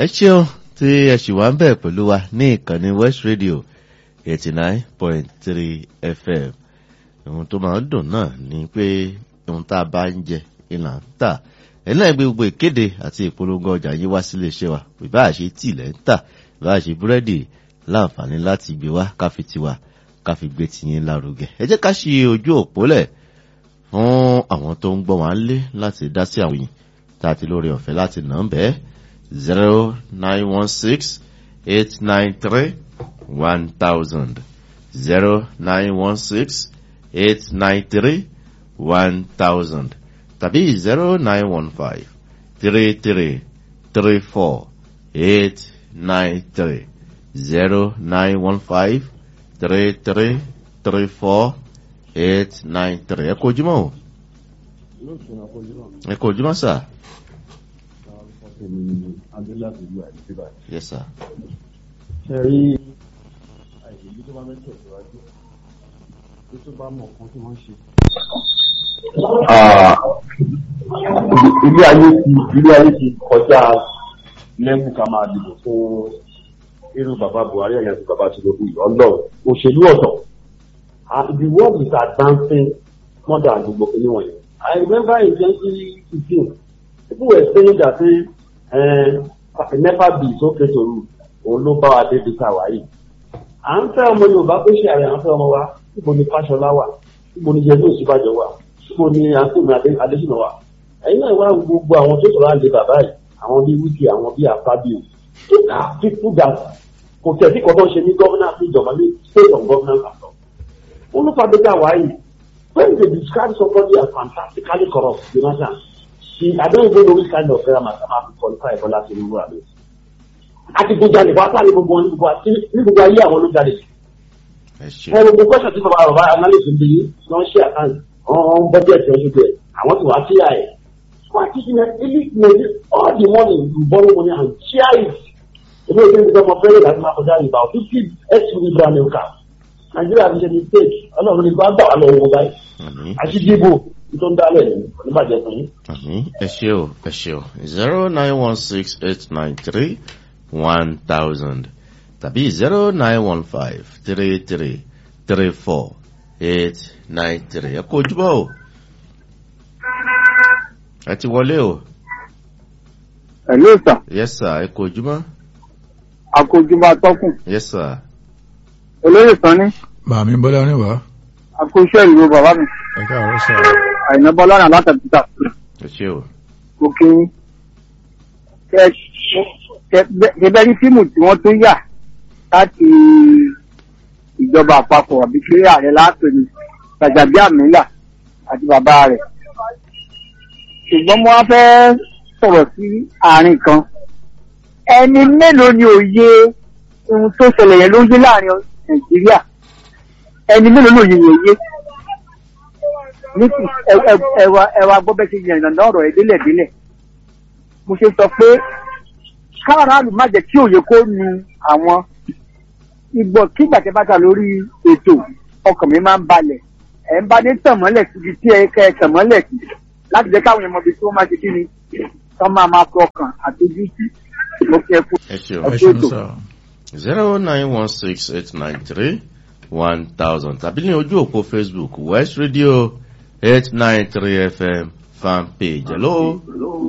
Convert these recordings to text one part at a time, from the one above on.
ẹ ṣeun tí ẹ ṣì wá ń bẹ̀ pẹ̀lú wa ní ìkànnì west radio eighty nine point three fm ohun tó máa ń dùn náà ni pé ohun tá a bá ń jẹ ìlà ń tà ẹ náà gbé gbogbo ìkéde àti ìpolongo ọjà yín wá sílé iṣẹ́ wa ìbá àṣe tí ilẹ̀ ń tà ìbá àṣe búrẹ́dì láǹfààní láti gbé wá káfi tiwa káfi gbé tiyín lárugẹ ẹ jẹ́ ká ṣe ojú òpó lẹ̀ fún àwọn tó ń gbọ́ wọn lé láti dá sí àwọn yìí tá a ti lórí ọ̀fẹ́ láti nà ń bẹ́ẹ̀ zero nine one six eight nine three one thousand zero nine one six eight nine three one thousand tàbí zero nine one five three three three four eight nine three zero nine one five three three three four eight nine three ẹ kò ojúmọ́ o ẹ kò ojúmọ́ sà. yes sir. ṣe rí àìsèlú tó bá fẹ́ tẹ̀síwájú tó tó bá mọ̀ kan tí wọ́n ṣe. ilé ayé ti ilé ayé ti kọjá lẹ́mú ká máa dìbò fún irú bàbá buhari ẹ̀yàn àti bàbá tinubu yìí ọlọ́run òṣèlú ọ̀tọ̀ the world is advancing more than gbogbo kìíní wọ̀nyí. I remember in twenty fifteen people were saying that uh, nepa bill tó ké toru òun ló bá wa débi tá a wà yìí. à ń fẹ́ ọmọ yorùbá pé ṣe àrẹ à ń fẹ́ ọmọ wa níbo ni fáṣọlá wà níbo ni yẹlé òsínbàjọ wà níbo ni àtúnmí adésínà wà. ẹ̀yin náà wá gbogbo àwọn tó sọ̀rọ̀ àlè bàbá yìí àwọn bíi wíkì àwọn bíi àfábíò tó kà á fi kú dà kò tẹ̀sí kan tó ń ṣe ní gọ́vnà sí ìjọba ní state of governance àtọ̀. wọ́n ló fàdé ká wáyé when they describe somebody as fantastically corrupt jonathan he i don't even know which kind of grammar sama fi qualify bọ́lá sí irú àmì. àti gbogbo àlè wá sáré gbogbo wọn ní gbogbo ayé àwọn ló jáde. ẹ gbogbo question tí bàbá bàbá analyst ń bí wọ́n ṣe àkáǹtì wọ́n budget wọ́n ṣe bẹ́ẹ̀ àwọn tí wàá kíyà ẹ̀. wọ́n ti ṣe elite money all the money you borrow money and share it. ìlú ìlú ìlú ọmọ fẹ́rẹ̀ láti máa kọjá ìbá fifty suv brand new car. nàìjíríà ti ṣe mistake ọlọ́run ní bá gbà wá lọ́wọ́ báyìí. àti dìbò tó ń dálẹ̀ ní oníbàjẹ́ fún yín. ẹ ṣe o ẹ ṣe o zero nine one six eight nine three one thousand tàbí zero nine one five three three three four eight nine three ẹ kó ojúbọ o ẹ ti wọlé o. Hello sir. yes sir ẹ kó ojúmọ́. Akójúmọ́ atọ́kùn. yes sir. Olóyè Sanni. Màmí Bọ́lá oníwà. Akóṣẹ́ ìlú bàbá mi. Ẹ káàárọ̀ sà. Àìná Bọ́lá náà látàbíta. ẹ ṣe o. Mo kí yín. Kẹ̀bẹ́ rí fíìmù tí wọ́n tún yà láti ìjọba àpapọ̀ àbí kí ààrẹ láàpẹ̀ ni Gbàjàbí Àmìlà àti bàbá rẹ̀. Ṣùgbọ́n mo wá fẹ́ sọ̀rọ̀ sí àárín kan. Ẹni mélòó ni òye ohun tó ṣẹlẹ̀ yẹn ló ń yé láàrin Nàìjíríà? Ẹni mélòó ló yẹ yẹ yé? ní ti ẹwà ẹwà gbọ́bẹ́ ṣe yẹn ìrànlọ́ ọ̀rọ̀ ẹ̀ délẹ̀ délẹ̀ mo ṣe sọ pé káàránù má jẹ́ kí òye kó nu àwọn ìgbọ̀ kí gbàtẹ́ bá ta lórí ètò ọkàn mi máa ń balẹ̀ ẹ̀ ń bá ní tànmọ́lẹ̀ síbi tí ẹ kẹ́ ẹ tànmọ́lẹ̀ sí láti jẹ́ káwọn èèyàn mọ ibi tí wọ́n máa ṣe kí ni kọ́ máa máa fi ọkàn àtọ́jú sí mo fi ẹ kú. ẹ ṣe o Ẹ ṣeun sà. zero nine one six eight nine three one thousand tàbí ní ojú òpó facebook west radio eight nine three fm fan page hello.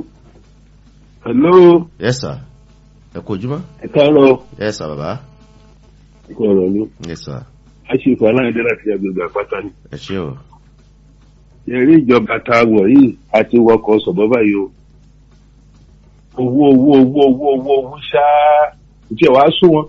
hello yes sir ẹ kú ojúmọ́. ẹ káàárọ̀ yes sir bàbá. ẹ kú ọ̀rọ̀ ló yes sir a ṣe ìfọ̀ aláìdé láti agbègbè àpáta ni. ẹ ṣe o. ẹ̀rí ìjọba tá a wọ̀ yìí àti wọkọ̀ sọ̀bọ́ báyìí o. owó owó owó owó owó owó ṣáá ìjẹ́ wàá sún wọn.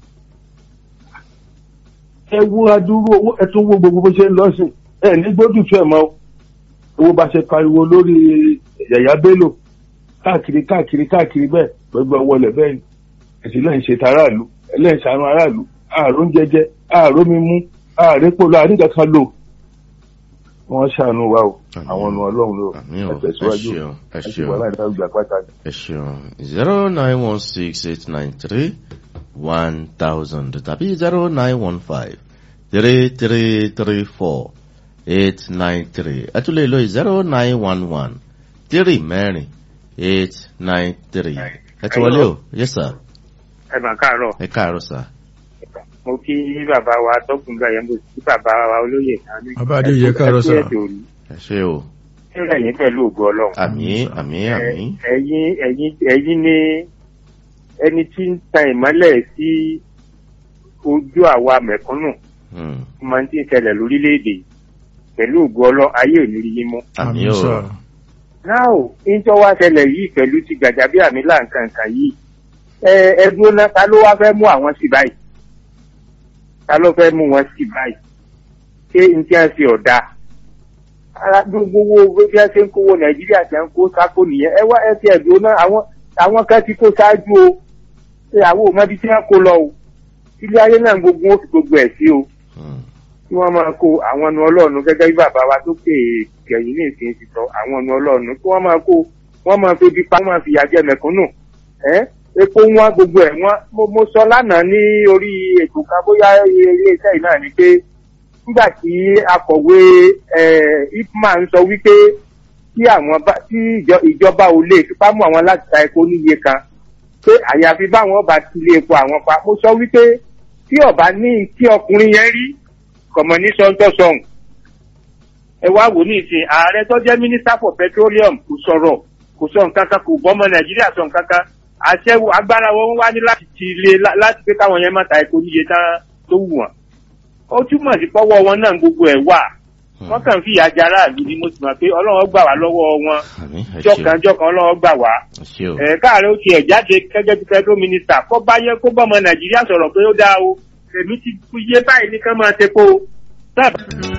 ẹ wo adúrú owó ẹ tún wo gbogbo bó ṣe ń lọ sí ẹ ní gbódùtú ẹ mọ owó bá ṣe pariwo lórí yàyà bello káàkiri káàkiri káàkiri bẹ́ẹ̀ gbogbo wọlé bẹ́ẹ̀ ni ẹ̀sìn lẹ́yìn ṣe taráàlú ẹlẹ́yìn ṣàánú aráàlú ààrùn jẹjẹ ààrùn mímú ààrẹ́pọ̀lọ́ àríkàkan lò wọ́n ṣàánú wa o àwọn ọ̀nà ọlọ́run ló àmì o ẹ ẹ̀tẹ̀síwájú ṣeun ẹ ẹ̀sìn ṣeun. wà láì dáhùn gbà pátá ni. ẹ ṣeun zero nine one six eight nine three one thousand tàbí zero nine one five three three three four eight nine three ẹ tún lè lo zero nine one one three mẹ́rin eight nine three ẹ ti wọlé o yes sir ẹ mà káàárọ̀ ẹ káàárọ̀ sir. mo kí bàbá wa tọkùn gbà yẹn mo kí bàbá wa olóyè náà ní. Bàbá Adéyẹ káàárọ̀ sà. ẹ ṣé o sílẹ̀ yín pẹ̀lú ògo ọlọ́run. àmín àmín àmín Ẹ- ẹ̀yin ẹ̀yin ẹ̀yin ni ẹni tí ń ta ìmọ́lẹ̀ sí ojú àwa mẹ̀kúnnù Hmm. máa ń tí ń ṣẹlẹ̀ lórílẹ̀‐èdè yìí. pẹ̀lú ògo ọlọ́run ayé ò ní rí yín mú. àmín o sà. náà ò ń tọ́ wá ṣẹlẹ̀ yìí pẹ̀lú ti gàjàbí àmì láǹkàǹkà yìí ẹ ẹ dúró náà ta ló wá fẹ́ mú àwọn sí báyìí ta ló fẹ́ mú wọn sí báyìí ṣé n tí wọ́n ṣe ọ̀dà ara gbogbo owó bí wọ́n ṣe ń kówó nàìjíríà ṣe ń kó sáko nìyẹn ẹ wá ẹ ti ẹ̀ dúró náà àwọn àwọn kan ti kó ṣáájú o ṣe àwọn òmọbi tí wọ́n kó lọ o ilé ayé náà gbogbo ó fi gbogbo ẹ̀ sí o Hmm. tí wọ́n máa kó àwọn ọ̀nà ọlọ́run gẹ́gẹ́ bí bàbá wa tó pè é kẹ̀yìn ní ìsìn ti sọ àwọn ọ̀nà ọlọ́run kí wọ́n máa kó wọ́n máa febi pa wọ́n máa fìyà jẹ mẹ̀kúnnù ẹ́ epo wọn gbogbo ẹ̀ wọ́n mo, mo sọ lánàá ní orí ètò kan bóyá iléeṣẹ́ yìí náà ni pé nígbà tí akọ̀wé eh, ipman sọ wípé tí àwọn bá tí ìjọ- ìjọba ò lè fipá mú àwọn láti ta epo níye kan pé àyàfi báwọn ọba ti lé epo àwọn pa mo sọ wípé tí ọba ní kí ọkùnrin yẹn rí kọ̀mọ̀ ní sọ́ńtọ́sọ̀hún. ẹ wá wò ní ìsìn ààrẹ tó jẹ́ minister for petroleum kò sọ̀rọ̀ kò sọ nǹkan kan kò bọ́mọ nàìjíríà sọ nǹkan kan àṣẹ agbára wọn wá ní láti ti lé lá- láti pé káwọn yẹn má ta epo níye tán tó wù wọ́n. ó túmọ̀ sí pọ́wọ́ wọn náà gbogbo ẹ̀ wà Hmm. wọ́n kàn fi ìyà jẹ aráàlú ni mo sì mọ̀ pé ọlọ́run gbà wá lọ́wọ́ wọn àmín ẹ ṣé o jọ̀kanjọ̀kan ọlọ́run gbà wá ẹ ṣé o ẹ káàárẹ̀ ó tiẹ̀ jáde gẹ́gẹ́ bí federal minister kó bá yẹ kó bọ́mọ nàìjíríà sọ̀rọ̀ pé ó dáa o èmi ti kú iye báyìí ní kán máa ṣe kó o sábà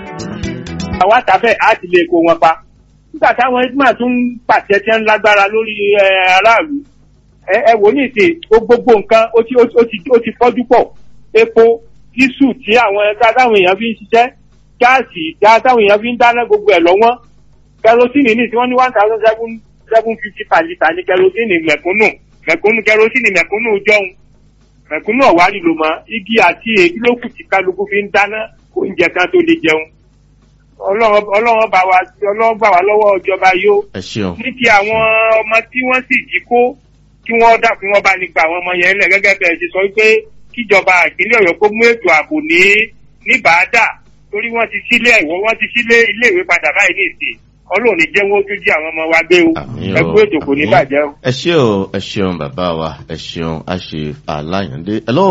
àwa tàfẹ́ á ti lè kó wọn pa nígbà táwọn ẹgbẹ́ tún ń pàṣẹ tí ń lágbára lórí ẹ, aráàlú ẹ ẹ wò ní ìsìn ó gbogbo nǹkan ó ti ó ti- ó ti ó ti fọ́jú pọ̀ epo dísù tí àwọn ẹ̀ka táwọn èèyàn fi ń ṣiṣẹ́ gáàsì ìdá táwọn èèyàn fi ń dáná gbogbo ẹ̀ lọ́wọ́n kẹrosínì ní tí wọ́n ní one thousand seven seven fifty per litre ní kẹrosínì mẹ̀kúnnù mẹ̀kúnnù kẹrosínì mẹ̀kúnnù jọ̀hún mẹ̀kúnnù ọ̀wárí ló mọ igi àti èyí ló kù tí kálukú fi ń dáná oúnjẹ kan tó lè jẹun ọlọ́run ọlọ́run bá wa ọlọ́run bá wa lọ́wọ́ ìjọba yóò ẹ ṣeun ní ti àwọn ọmọ tí wọ́n sì jí kó kí wọ́n dà kí wọ́n bá ní gba àwọn ọmọ yẹn lẹ̀ gẹ́gẹ́ bẹ́ẹ̀ ṣe sọ pé kíjọba ìpínlẹ̀ ọ̀yọ́ kó mú ètò ààbò ní ní bàádà torí wọ́n ti sílé ẹ̀wọ́ wọ́n ti sílé iléèwé padà báyìí ní ìsìn ọlọ́run ní jẹ́ wọ́n tún jí àwọn ọmọ wa gbé o àmín ẹ o kú ètò kò ní àmín. bàjẹ́ o. ẹ ṣé o ẹ ṣeun bàbá wa ẹ ṣeun a ṣe àlàyàndé hello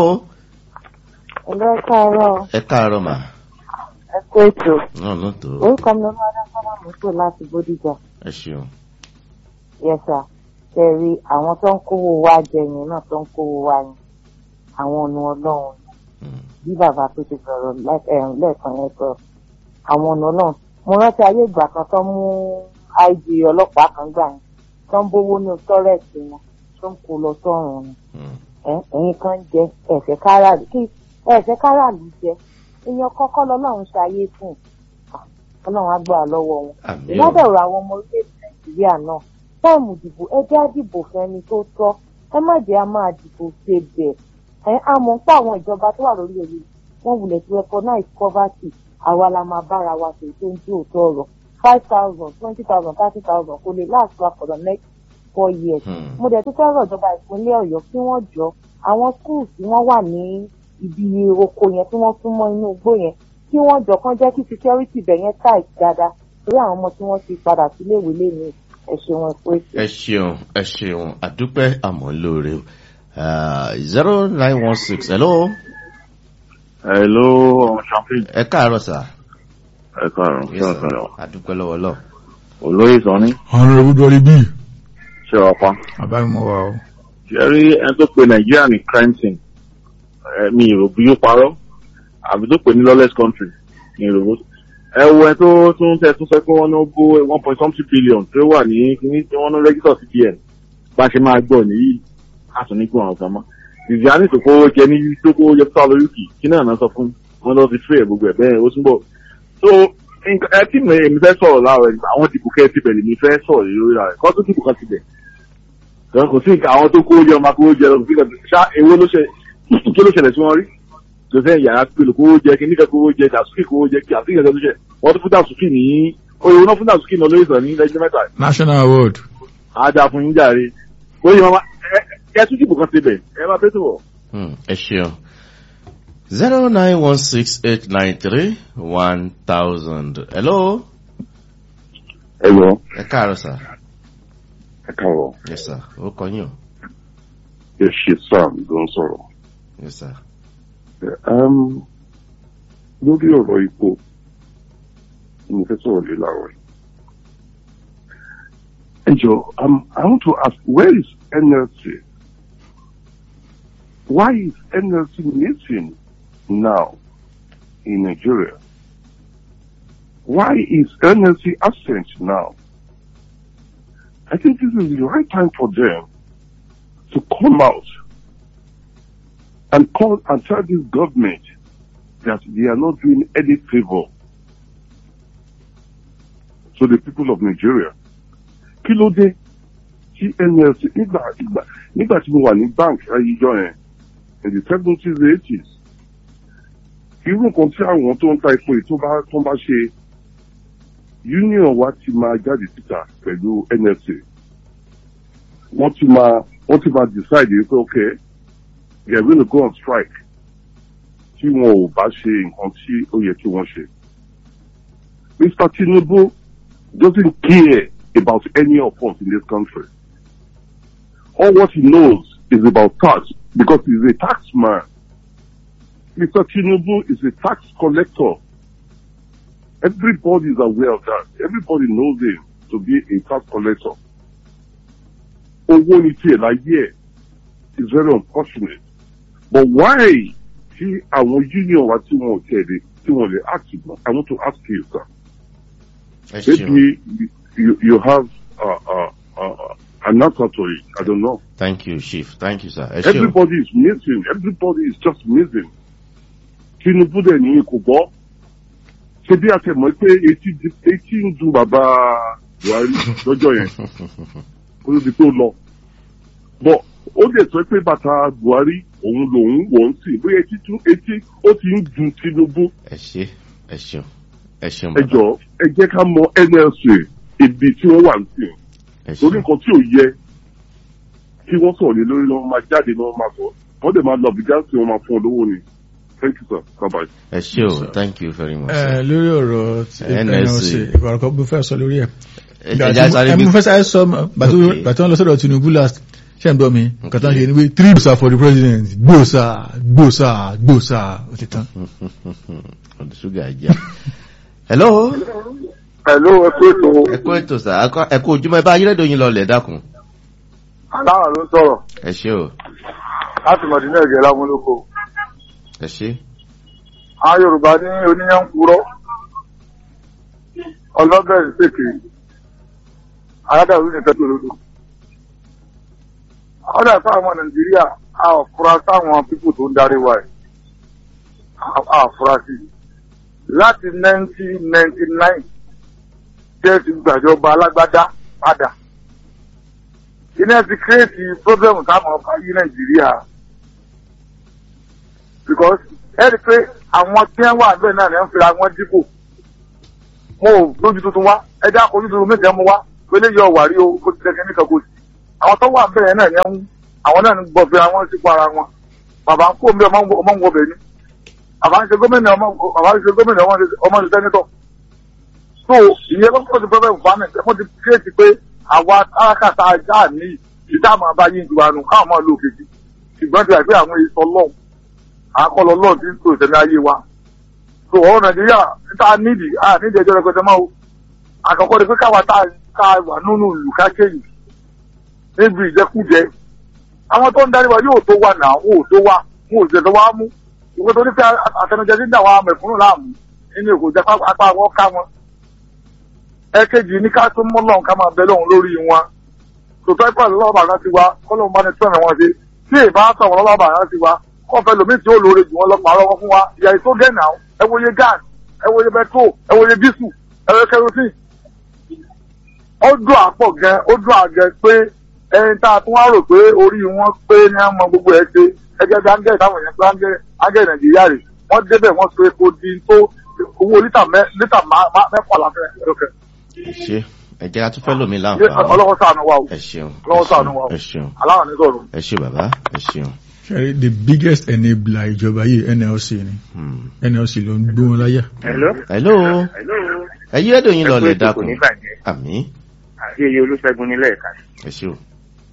Ẹ̀lọ́ káàárọ̀ ẹ káàárọ̀ mà ẹ kú ètò. náà ló tó Orúkọ mi ló máa dáná mọ́tò láti Bódìjà. ẹ ṣeun Yẹ̀sà, ṣẹ̀rí àwọn tó ń kówó wa jẹ yẹn náà tó ń kówó wa yẹn. Àwọn ọ̀nà ọlọ́run Hmm. bí bàbá tó ti sọ̀rọ̀ lẹ́- eh, lẹ́ẹ̀kan yẹn sọ. Àwọn ọ̀nà ọlọ́run. Mo rántí ayé ìgbà kan tó mú IG ọlọ́pàá kan gbà yẹn. Tó ń bówó ní tọ́rẹ̀tì wọn. Tó ń kó lọ sọ́run ni. Hmm. ẹ ẹ̀yin kan jẹ ẹ̀fẹ̀ káràlú kí ẹ̀fẹ̀ káràlú jẹ èèyàn kọ́kọ́ lọ́lọ́run ṣayé fún un ọlọ́run á gbà lọ́wọ́ wọn. àmín o ìlọ́dọ̀rọ̀ àwọn ọmọ orílẹ̀-èdè nàìjíríà náà táìmù ìdìbò ẹ jẹ́ á dìbò fẹ́ni tó tọ́ ẹ má jẹ́ á máa dìbò ṣe bẹ̀ ẹ á mọ̀ pé àwọn ìjọba tó wà lórí oyè wọn wulẹ̀ ti recognize poverty àwa la máa bára wa ṣe tó ń tí òótọ́ ọ̀rọ̀ five thousand twenty thousand thirty thousand kò lè last wa for the next four years Hmm. mo dẹ̀ tún fẹ́ rọ̀ ìjọba ìpínlẹ̀ ọ̀yọ́ kí wọ́n jọ àwọn schools tí wọ́n wà ní ibi oko yẹn tí wọ́n tún mọ́ inú igbó yẹn kí wọ́n jọ kán jẹ́ kí security bẹ̀ yẹn tight dáadáa torí àwọn ọmọ tí wọ́n ti padà síléèwé lẹ́nu ẹ̀ ṣe wọn pé ẹ ṣeun ẹ ṣeun àdúpẹ́ àmọ́ lóore o zero nine one six hello Hello, ọmọ champagne. ẹ káàárọ̀ sà Ẹ káàárọ̀, Yes, ṣé sir. ọ̀sán lọ? àdúpẹ́ lọ́wọ́ lọ Olóyè Sọ́ni, honourable dolly b ṣé ọ̀pá? bàbá mi mọ̀ wá o. Ṣé rí ẹni tó pe Nàìjíríà ní crime scene? Mi ìrò bí ó parọ́. Àbí tó pè ní lawless country ní ìrò. Ẹ wo ẹ tó tún tẹ tún sọ pé wọ́n ní ó gbó one point something billion tó wà ní kíní tí wọ́n ní rẹ́gítọ̀ CBN. Bá a ṣe máa gbọ́ nìyí, a tún ní kí wọn ọ̀gá mọ́. Viviani tó kówó jẹ ní tó kówó jẹ fún Alóyúkì, kí náà náà sọ fún wọn lọ sí fún ẹ̀ gbogbo ẹ̀ bẹ́ẹ̀ ó túnbọ̀. So nǹkan- ẹ tí mi èmi fẹ́ sọ̀rọ̀ láàárọ̀ ẹ̀ àwọn dìbò kẹ́ ẹ ti bẹ̀rẹ̀ mi fẹ́ sọ̀rọ̀ lórí rẹ̀ kọ́ tó dìbò kan ti bẹ̀. Ìjọba kò sí nǹkan àwọn tó kówó jẹ ọmọ akówó jẹ lọ kò sí nǹkan ṣá èwo ló ṣe kí ló ṣẹlẹ̀ sí wọn rí. Joseph yàrá pèlú kówó jẹ kí níkà kówó jẹ dàsúkì kówó jẹ kí àti ìgbà tó ṣe wọ́n tún fún dàsúkì ní oyè wọn fún dàsúkì náà lórí ìsàn ní lẹ́jọ́ mẹ́ta national award àádá fún yín jàre. Oyè mama ẹ tún dìbò kan síbẹ̀ ẹ máa fẹ́ tó wọ̀. Hmm, ẹ ṣeun zero nine one six eight nine three one thousand hello ẹ yọ ẹ káàárọ̀ sà ẹ káàárọ̀ yes sir ó kọ yín o ẹ ṣe sam ló ń sọ̀rọ̀. yes sir Um, lórí ọ̀rọ̀ ipò mo fẹ́ sọ̀rọ̀ lé láàárọ̀ yìí. ẹ jọ um, I want to ask where is NLC? Why is NLC missing now in Nigeria? Why is NLC absent now? I think this is the right time for them to come out and call and tell this government that they are not doing any favor to the people of Nigeria. Kí ló dé tí NLC nígbà nígbà nígbà tí mo wà ní bank ayíjọ yẹn in the seventies eighties irú nǹkan tí àwọn tó ń ta epo yìí tó bá tó bá ṣe union wa ti máa jáde síta pẹ̀lú NLC wọ́n ti máa wọ́n ti máa decide pé okay they are going to go on strike tí wọn ò bá ṣe nǹkan tí ó yẹ kí wọ́n ṣe. Mr. Tinubu doesn't care about any of us in this country. All what he knows is about tax because he's a tax man. Mr. Tinubu is a tax collector. Everybody is aware of that. Everybody knows him to be a tax collector. Owó ni tiẹ̀ láyé ẹ̀ is very unfortunate. But why tí àwọn union wa tí wọn ò tẹ̀lé tí wọn lè act mọ́? I want to ask you sir. ẹ ṣeun Maybe you, you, you have uh, uh, uh, an answer to it. I don't know. thank you chief thank you sir ẹ ṣeun Everybody is missing. Everybody is just missing. Tinubu dẹ̀ ní kò gbọ́. Ṣé bí a tẹ̀ mọ́ pé etí di- etí ń dun bàbá Buhari lọ́jọ́ yẹn kó ló di pé ó lọ. Bọ̀ ó dẹ̀ sọ pé bàtà Buhari òun lòun wò ń sìn bóyá etí tún etí ó ti ń dun Tinubu. ẹ ṣe ẹ ṣeun ẹ ṣeun Ẹ bàbá jọ ẹ jẹ́ ká mọ NLC ibi tí wọ́n wà ń sìn. ẹ torí ṣeun nǹkan tí ò yẹ kí wọ́n sọ̀rọ̀ lé lórí lọ́wọ́ máa jáde lọ́wọ́ máa sọ wọ́n dẹ̀ máa lọ bìjà sí wọn máa fún ọ lówó ni thank you sir bye bye. ẹ ṣe o thank you very much ẹ sir. lórí ọ̀rọ̀ tí NLC. NLC ìkọ̀rọ̀ kan mo fẹ́ sọ lórí ẹ̀. ẹ ẹja sáré ẹ bí mo fẹ́ sáré sọ bàtú Okay. bàtú wọn lọ sọ́dọ̀ Tinubu last ṣe ń gbọ́ mi nǹkan tán ṣe ni pé three gbòòsà for the president gbòòsà gbòòsà gbòòsà ó ti tán. ọdún ṣúgà jà hello pẹ̀lú ẹkú ètò ẹ kú ètò sà Akọ- ẹ kú ojúmọ́ ẹ bá ayélujára yín lọlẹ̀ dákun aláwọ̀ ló ń sọ̀rọ̀ ẹ ṣe o láti mọ̀dínà ẹ̀gẹ́ lámúlòkó. ẹ ṣe àwọn Yorùbá ní oníyàn ń purọ́ ọlọ́bẹ̀ ń pèké aládàlú ní ìfẹ́ tòlódò. àwọn dàtà àwọn Nàìjíríà a ò fura sáwọn pípò tó ń darí wa ẹ̀ a ò fura sí i. láti 1999 jẹ́ ti gbàjọba alágbádá padà. iná ti kírètì pírọ́blẹ́mù táwọn ọba yí Nàìjíríà because ẹ rí i pé àwọn tí wọ́n wà níbẹ̀ náà ni wọ́n fira wọn dípò mo ò lójú tuntun wá ẹjẹ́ àkójú tuntun méjì mu wá pélé yọ wàrí o kó ti tẹ̀kẹ́ níkan kó sí àwọn tó wà níbẹ̀ yẹn náà ni wọ́n àwọn náà ń gbọ́ fira wọn sípò ara wọn bàbá ń kó mi ọmọ ń- ọmọ ń wọbẹ̀ ni bàbá ń ṣe gómìnà ọmọ bàbá ń ṣe gómìnà ọmọ ń ṣe- ọmọ ń ṣe sẹ́nitọ̀ so ìyẹn lọ́kọ̀ ti pẹ́pẹ́ fún mi wọ́n ti kíyèsí pé àwa arákàtà ajá ní ìdáàmú abáyé ìjọba nù káwọn máa lo òkèjì ṣùgbọ́n ti àgbé àwọn èso ọlọ́run àkọlọ ọlọ́run ti ń tó ìṣẹ̀lẹ̀ ayé wa so ọ̀rọ̀ nàìjíríà níta nídìí à nídìí ẹjọ́ rẹpẹtẹ máa o àkọ́kọ́ ni pé káwa tá ká wà nínú ìlú kákéyìn níbi ìjẹkújẹ àwọn tó ń darí wa yóò tó wà náà wọn ò tó wà wọn ò ṣẹ̀ṣẹ̀ wá mú ìwé tó ní pé àtẹnujẹ ti ń dà wá mẹ̀kúnnù láàmú nínú èkó jẹ́ apá wọn ká wọn ẹ̀kejì ní ká tún mọ́ lọ́hùn ká máa bẹ lọ́hùn lórí wọn tòótọ́ ìpàdé lọ́wọ́ bàbá ti wa kọ́lọ́hùn bá ní tọ́nà wọn ṣe tí ìbá sọ̀rọ̀ lọ́wọ́ bàbá ti wa kọ́ fẹ́ lómi tí ó lóore jù wọn lọ pàrọ̀ wọn fún wa ìyá ètò gẹ̀ẹ́nà ẹ wòye gas ẹ wòye bẹtró ẹ wòye dísù ẹ wòye kerosene. ó dùn àpọ̀ gan ó dùn àgẹ pé ẹni tá a tún wá rò pé orí wọn pé ní ọmọ gbogbo ẹ ṣe ẹgbẹ́ bí ángẹ́rì táwọn èèyàn pé ángẹ́rì ángẹ́rì nàìjíríà rè wọ́n débẹ̀ wọ́n so epo di tó owó lítà mẹ́- lítà má- má- mẹ́fà láfẹ́ ẹ̀rọ̀kẹ́. ẹ ṣe ẹ jẹ́ ká tún fẹ́ lómi Yé, láǹfààní ọlọ́wọ́ sànù wa o ẹ ṣeun ọlọ́wọ́ sànù wa o ẹ ṣeun aláwọ̀ ní sọ̀rọ̀. ẹ ṣe bàbá ẹ ṣeun. ṣe the biggest enabler ìjọba yìí nlc ni Hmm. nlc ló ń gbó wọn láyà. hello. hello hello. ẹ yí rédíò yín lọ lè kò dákun ní bàjẹ́ àmì àti iye olúṣẹ́gun nílẹ̀ ẹ̀ka. ẹ ṣe o.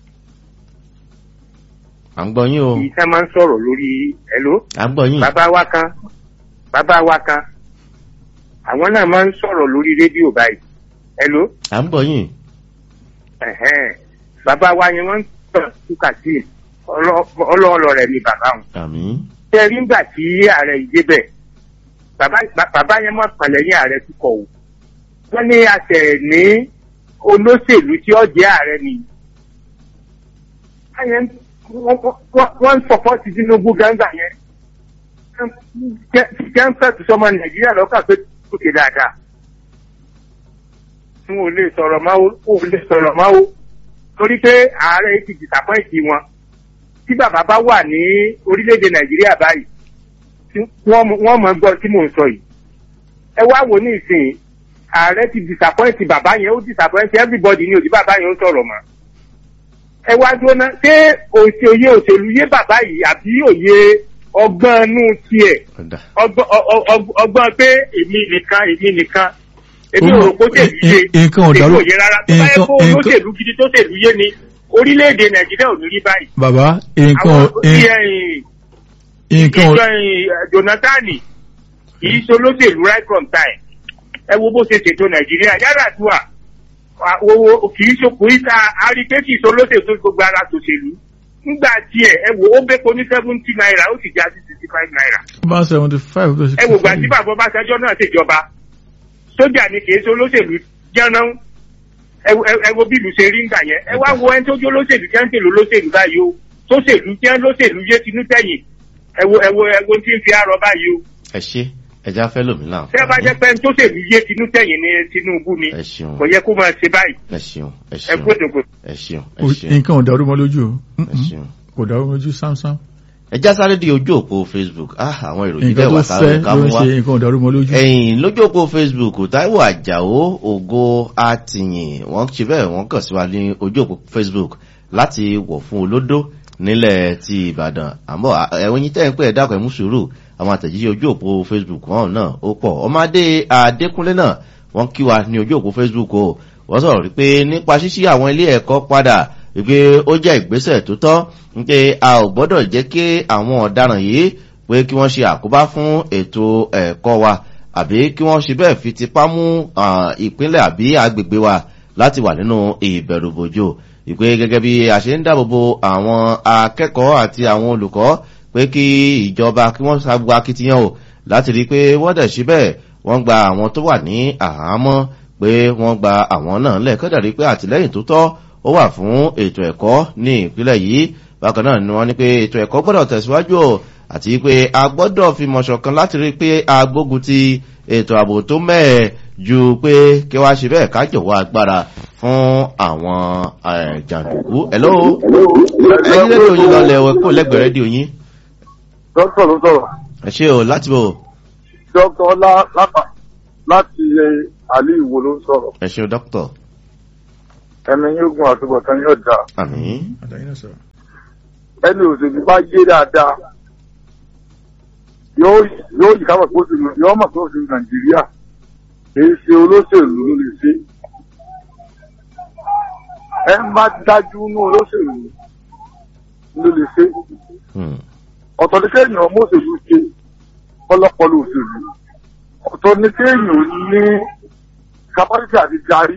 à ń gbọ́ yín o ìṣe máa ń sọ̀rọ̀ lórí hello. à ń gbọ́ yín bàbá wa kan bàbá wa kan àwọn náà máa ń sọ̀rọ̀ lórí rédíò báyìí hello. à ń gbọ́ yín ẹ̀hẹ́n. bàbá wa yẹn wọ́n ń sọ̀rọ̀ túkà sí ọlọ́ọ̀lọ́ rẹ̀ ni bàbá wọn. àmì ṣé rí ńgbà tí ààrẹ yìí débẹ̀ bàbá bàbá yẹn mọ̀ pàlẹ́ ní ààrẹ tukọ̀ o wọ́n ní àṣẹ ní olóṣèlú tí ó jẹ́ ààrẹ ni báyẹn wọ́n- wọ́n- wọ́n ń sọpọ́tì Tinubu gángan yẹn jẹ́ ń fẹ́tù sọmọ Nàìjíríà lọ́kàn pé kò ṣe dáadáa n ò lè sọ̀rọ̀ máa o ò lè sọ̀rọ̀ máa o torí pé ààrẹ ti dìsàpọ́ìtì wọn tí bàbá bá wà ní orílẹ̀-èdè Nàìjíríà báyìí tí wọ́n mọ- wọ́n mọ̀ gbọ́ tí mò ń sọ yìí ẹ wá wò ní ìsìn ààrẹ ti disappoint bàbá yẹn ó disappoint everybody ní òdì bàbá yẹn ó sọ̀rọ̀ mọ́ ẹ wá dúró ná ṣé òṣè òye òṣèlú yé bàbá yìí àbí òye ọgbọ́n inú tiẹ̀ ọ̀dà ọgbọ́n ọ- ọ- ọ- ọgbọ́n pé èmi nìkan èmi nìkan èmi Ó ò mọ̀- rò pé òṣèlú yé ì- ì- nǹkan ò dàrú- òye rárá tó bá yẹ nǹkan- kó nǹkan- olóṣèlú gidi tó ṣèlú yé ni orílẹ̀-èdè Nàìjíríà ò ní rí báyìí bàbá nǹkan àwọn ò- tí nǹkan ẹ̀yìn nǹkan ò- ìjọ jonathan kìí ṣe olóṣèlú right from time ẹ wo bó ṣe ṣètò nàìjíríà yàrá àdúrà owó kìí ṣe kò í ta àríkèsì ṣe olóṣèlú tó gbogbo ara tòṣèlú nígbà tiẹ̀ ẹ wo ó bẹ́ẹ̀ ní seventy naira ó sì já sí sixty five naira bá seventy five to ẹ wò gbà tí bàbá ọbaṣẹjọ náà ṣèjọba sójà ni kìí ṣe olóṣèlú jẹran ẹ wo- ẹ wo bí ìlú ṣe rí ńgbà yẹn ẹ wá wo ẹni tó jẹ́ olóṣèlú jẹ́ ń tèlò olóṣèlú báyìí o tó ṣèlú jẹ́ lóṣèlú yé tinú tẹ̀yìn ẹ wo ẹ wo ẹ wo tí ń fi àrọ báyìí o ẹ ṣe ẹ já fẹ́ lómi tẹ́ ẹ bá jẹ́ láǹfààní pé ẹni tó ṣèlú yé tinú tẹ̀yìn ní Tinubu ni ẹ ṣeun kò yẹ kó máa ṣe báyìí ẹ ṣeun ẹ ẹ ṣeun kó dògbò. ẹ ṣeun ẹ Ó- ṣeun nǹkan ò dàrú mọ́ lójú o ẹ Mm-mm. ṣeun. kò dàrú mọ́ lójú sámsám ẹ já sáré di ojú òpó Facebook ah àwọn ìròyìn nǹkan bẹ́ẹ̀ tó wà fẹ́ sáré ká ló mú ń wá. ṣe nǹkan ò dàrú mọ́ lójú. ẹ̀yìn lójú òpó facebook taiwo àjàó ògo àtìyìn wọ́n ṣe bẹ́ẹ̀ wọ́n kàn sí wa ní ojú òpó facebook láti wọ̀ fún olódó nílẹ̀ ti ìbàdàn àmọ́ ẹ̀wọ̀n yín tẹ́ ń pẹ́ ẹ̀ dákọ̀ ẹ̀ mú sùúrù àwọn àtẹ̀jíṣẹ́ ojú òpó facebook wọn náà ó pọ̀ ọmọdé adékúnlé náà wọ́n kí wa ní ojú òpó facebook o wọ́n sọ̀rọ̀ wípé nípa ṣíṣí àwọn ilé ẹ̀kọ́ padà wípé ó jẹ́ ìgbésẹ̀ tó tọ́ wípé a ò gbọ́dọ̀ jẹ́ kí àwọn ọ̀daràn yìí pé kí wọ́n ṣe àkóbá fún ètò ẹ̀kọ́ wa àbí kí wọ́n ṣe bẹ́ẹ̀ fi tipá mú ah, ìpínlẹ̀ àbí agbègbè wa láti wà nínú ìbẹ̀rùbojo ìpè gẹ́gẹ́ bí a ṣe ń dáàbòbo àwọn akẹ́kọ̀ọ́ àti àwọn olùkọ́ pé kí ìjọba kí wọ́n ṣàgbọ́ akitiyan o láti rí i pé wọ́n dẹ̀ ṣe bẹ́ẹ̀ wọ́n gba àwọn tó wà ní àhámọ́ pé wọ́n gba àwọn náà lẹ́ẹ̀kọ́ dàrí pé àtìlẹ́yìn tó tọ́ ó wà fún ètò ẹ̀kọ́ ní ìpínlẹ̀ yìí bákan náà ni wọ́n ní pé ètò ẹ̀kọ́ gbọ́dọ̀ tẹ̀síwájú o àti pé a gbọ́dọ̀ fi mọ̀ṣọ̀kan láti rí pé a gbógun ti ètò ààbò tó mẹ́ẹ̀ ju pé kí wá ṣe bẹ́ẹ̀ ká jọ̀wọ́ agbára fún àwọn eh, jàǹdùkú. hello ẹyin rédíò yín lọlẹ̀ ẹ̀wẹ̀ kó lẹ́gbẹ̀ẹ́ rédíò yín. dókítà ló sọ̀rọ̀ ẹ ṣe o láti bò dókítà ọlá lápá láti ilé àlè ìwò ló ń sọ̀rọ̀ ẹ ṣe o dókítà ẹni yóò gun àtúbọ̀tán yóò dà àmì àtàyìn náà sọ̀rọ̀. ẹni òṣèlú bá yé dáadáa yóò yóò yí kábọ̀ pé òṣèlú yóò mọ̀ pé òṣèlú nàìjíríà kìí ṣe olóṣèlú ló lè ṣe ẹ ń bá dájú ní olóṣèlú ló lè ṣe ọ̀tọ̀ ní kéèyàn ọmọ òṣèlú ṣe ọlọ́pọ̀lọ́ òṣèlú ọ̀tọ̀ ní kéèyàn ní capacity àti darí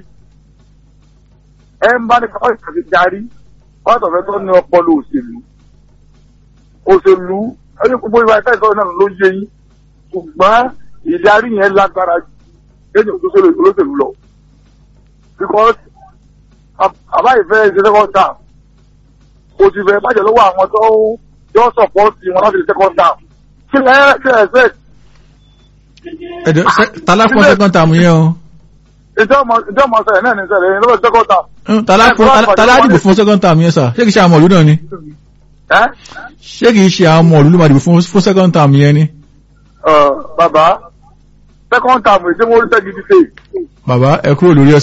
ẹ ń bá ní capacity àti darí wọ́n tọ̀fẹ́ tó ní ọpọlọ òṣèlú òṣèlú ẹni gbogbo ìwà ẹ̀ka ìsọ̀rọ̀ náà ló yé yín ṣùgbọ́n ìdarí yẹn lágbára ju kéèyàn tó ṣẹlẹ̀ olóṣèlú lọ because àbá ìfẹ́ ṣe second term kò sì fẹ́ bàjẹ́ lọ́wọ́ àwọn tó yọ sọ̀pọ̀tì wọn láti ṣe second term kí lẹ́ ṣe ẹ̀sẹ̀ ẹ̀dẹ̀ tala fún second term yẹn o. ìjọba sẹ̀rẹ̀ náà ní sẹ̀rẹ̀ ní lọ́wọ́ second term. Mm, tala fún tala dìbò fún second term yẹn sà ṣé kìí ṣe àwọn ọ̀lú náà ni. ẹ́ ṣé kìí ṣe àwọn ọ̀lú ló máa dìbò fún fún second term yẹn ni. bàbá second term èdè wọn orí sẹ́gidi ṣe bàbá ẹ kúrò lórí ẹ̀ sà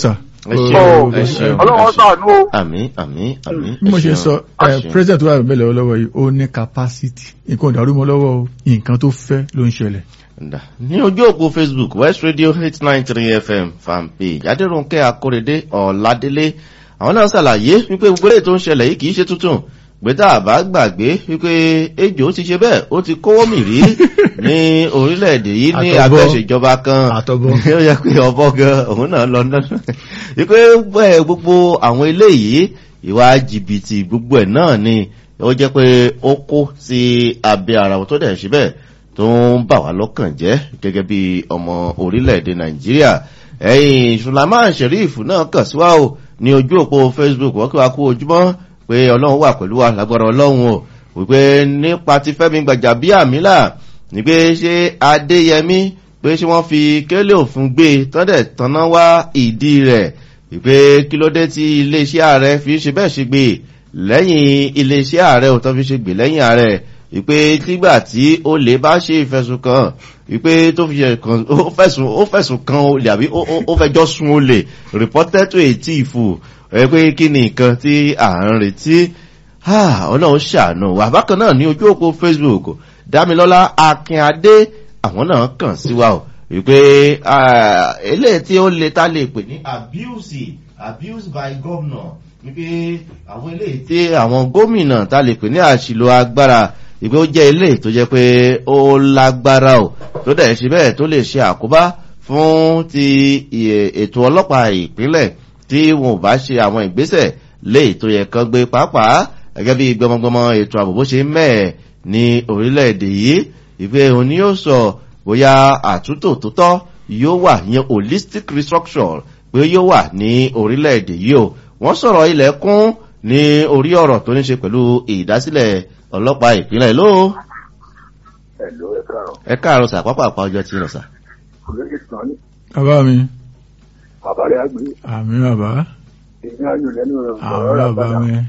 ẹ ṣeun ẹ ṣeun ọlọ́wọ́ sàánú o. àmín àmín àmín bí mo ṣe sọ ẹ ẹ ṣeun. president tó wà bẹ́ẹ̀ lọ́wọ́ lọ́wọ́ yìí ó ní capacity nǹkan ò dàrú mọ́ lọ́wọ́ o nǹkan tó fẹ́ ló ń ṣẹlẹ̀. Nda. ní ojú òpó facebook west radio eight nine three fm fanpage adéròǹkẹ́ akórèdé ọ̀ládélé àwọn náà ṣàlàyé wípé gbogbo èyí tó ń ṣẹlẹ̀ yìí kì í ṣe tuntun gbẹ́tà àbá gbàgbé wípé ejò ti ṣe bẹ́ẹ̀ ó ti kówó mì rí ní orílẹ̀-èdè yìí ní Àtọ̀bọ̀. abẹ́ṣèjọba kan Àtọ̀bọ̀. ó yẹ pé ọbọ̀ gan òun náà lọ náà wípé bẹ́ẹ̀ gbogbo àwọn eléyìí ìwà jìbìtì gbogbo ẹ̀ náà ni ó jẹ́ pé ó kó sí abẹ́ ara wọn tó dẹ̀ ṣe bẹ́ẹ̀ tó ń bà wá lọ́kàn jẹ́ gẹ́gẹ́ bí ọmọ orílẹ̀-èdè nàìjíríà ẹ̀yìn sulaiman sheriff náà kàn sí wa o ní ojú òpó facebook wọ́n kí wa kú ojúmọ́ pé ọlọ́run wà pẹ̀lú wa lágbára ọlọ́run o wípé nípa ti fẹ́mi gbàjà bí àmìlà ní pé ṣé adéyẹmí pé ṣé wọ́n fi kélé òfin gbé tọ́dẹ̀ tanná wá ìdí rẹ̀ wípé kí ló dé tí iléeṣẹ́ ààrẹ fi ṣe bẹ́ẹ̀ ṣe gbé lẹ́yìn iléeṣẹ́ ààrẹ ò tán fi ṣe gbé lẹ́yìn ààrẹ wípé tígbà tí ó lè bá ṣe ìfẹ̀sùn kan wípé tó fi ṣe kan ó fẹ̀sùn ó fẹ̀sùn kan olè àbí ó- ó- ó fẹjọ́ sun olè reported to a thief ẹ pé kí ni nǹkan tí à ń retí Ah, ọlọ́run ṣàánú wà bákan náà ní ojú òpó facebook dámilọ́lá akínadé àwọn náà kàn sí wa o wípé ah, eléyìí tí ó le tá lè pè ní abuse abuse by governor wípé àwọn eléyìí tí àwọn gómìnà tá lè pè ní àṣìlò agbára ìpé ó jẹ́ eléyìí tó jẹ́ pé ó lágbára o tó dẹ̀ ṣe bẹ́ẹ̀ tó lè ṣe àkóbá fún ti ì- ètò ọlọ́pàá ìpínlẹ̀ tí wọn ò bá ṣe àwọn ìgbésẹ̀ léyìí tó yẹ kán gbé pàápàá gẹ́gẹ́ bí gbọmọgbọmọ ètò ààbò bó ṣe ń mẹ́ẹ̀ ní orílẹ̀-èdè yìí ìpè òun ni yóò sọ bóyá àtúntò tó tọ́ yóò wà yẹn holistic restructure pé yóò wà ní orílẹ̀-èdè yìí o wọ́n sọ̀rọ̀ ilẹ̀ kún ní orí ọ̀rọ̀ tó ní ṣe pẹ̀lú ìdásílẹ̀ ọlọ́pàá ìpínlẹ̀ ló ẹ̀lọ́ ẹ káàrọ̀ ẹ káàárọ̀ sà pápá àpá ọjọ́ tí ń lọ sà. olóyè sàn ní bàbá mi bàbá rẹ̀ àgbẹ̀ àmì bàbá èmi ayò lẹ́nu rẹ̀ àmì ọ̀rọ̀ rẹ̀ bàbá àbàdà mi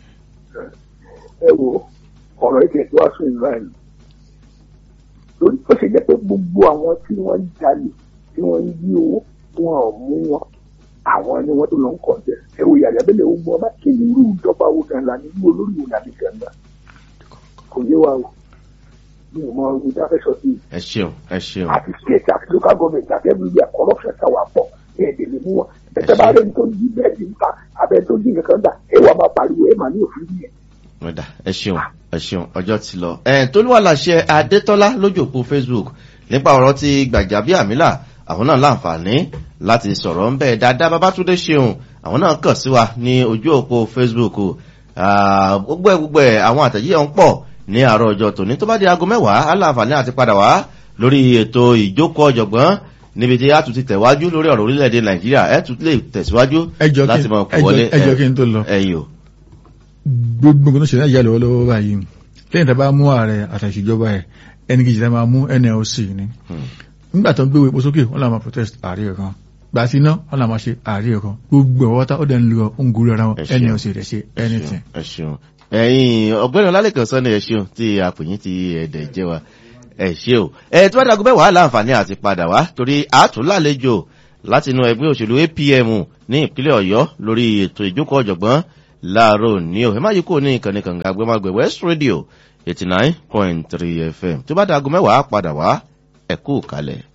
ẹ wo ọ̀rọ̀ ètò ètò àṣù ìlú àìní lórí ó ṣe jẹ́ pé gbogbo àwọn tí wọ́n ń jalè tí wọ́n ń yí owó wọn ò mú wọn àwọn ni wọ́n tó lọ ń kọ̀ jẹ́ ẹ wo yàrá bẹ́lẹ̀ ó mú ọba kí ni irú ìjọba wo gan la ní irú olórí wo la ní gan la kò yé wa o mi ò mọ ogun tí a fẹ́ sọ sí i ẹ ṣeun ẹ ṣeun àti state àti local government àti everywhere corruption ta wà pọ̀ ẹ̀ ẹ̀ lè mú wọn ẹ̀sẹ̀ bá rẹ̀ ní tó yí bẹ́ẹ̀ di nǹkan abẹ́ tó dín nǹkan dà ẹ̀ wà máa pariwo ẹ̀ máa ní òfin yẹn. ọ̀dà ẹ ṣeun ẹ ṣeun ọjọ́ ti lọ. ẹ̀ tó ló wà láṣẹ adétọ́lá lójú òpó facebook nípa ọ̀rọ̀ ti gbàjàbíàmílà àwọn náà láǹfààní láti sọ̀rọ̀ ń bẹ́ẹ̀ dáadáa babátúndé ṣeun àwọn náà kàn sí wa ní ojú òpó facebook Ah, gbogbo ẹ̀ gbogbo ẹ̀ àwọn àtẹ̀jíyẹ̀ ń pọ̀ ní àárọ̀ ọjọ́ tòní tó bá di aago mẹ́wàá aláǹfààní àti padà wá lórí ètò ìjókòó ọ̀jọ̀gbọ́n níbi tí a tún ti tẹ̀wájú lórí ọ̀rọ̀ orílẹ̀-èdè nàìjíríà ẹ̀ tún lè tẹ̀síwájú ẹjọ́ kí láti mọ̀ kó ẹjọ́- wọlé ẹjọ́ kí n tó lọ ẹ̀yìn o. gbogbo nǹkan tó ṣe náà yà lọ́wọ́lọ́wọ́ báyìí lẹ́yìn tá a bá mú ààrẹ àtàṣìjọba ẹ̀ ẹni kejì tá a máa mú nlc ni Hmm. nígbà tó ń gbé epo sókè wọn làwọn máa protest ààrẹ kan gbà sí iná wọn làwọn máa ṣe ààrẹ kan gbogbo ọwọ́ tá ó dẹ̀ ń lọ ń gúrú ara wọn Ẹ ṣeun. nlc rẹ̀ ṣe anything. ẹ ṣeun ẹyin ọgbẹni ọlálẹkan sọ ni ẹ ṣeun tí àpòyìn ti ẹdẹ jẹ wa ẹ ṣe o ẹ tí wọn dàgbọ́ bẹ́ẹ̀ wà láǹfààní àti padà wá torí àtúnlálejò láti inú ẹgbẹ́ òṣèlú apm ní ìpínlẹ̀ ọ̀yọ́ lórí ètò ìjókòó ọ̀jọ̀gbọ́n láàárọ̀ ní o ẹ má yí kúrò ní ìkànnì kànga agbẹ́màgbẹ́ west radio eighty nine point three fm tó bá dàgbọ́ mẹ́wàá padà wá ẹ kú kalẹ̀.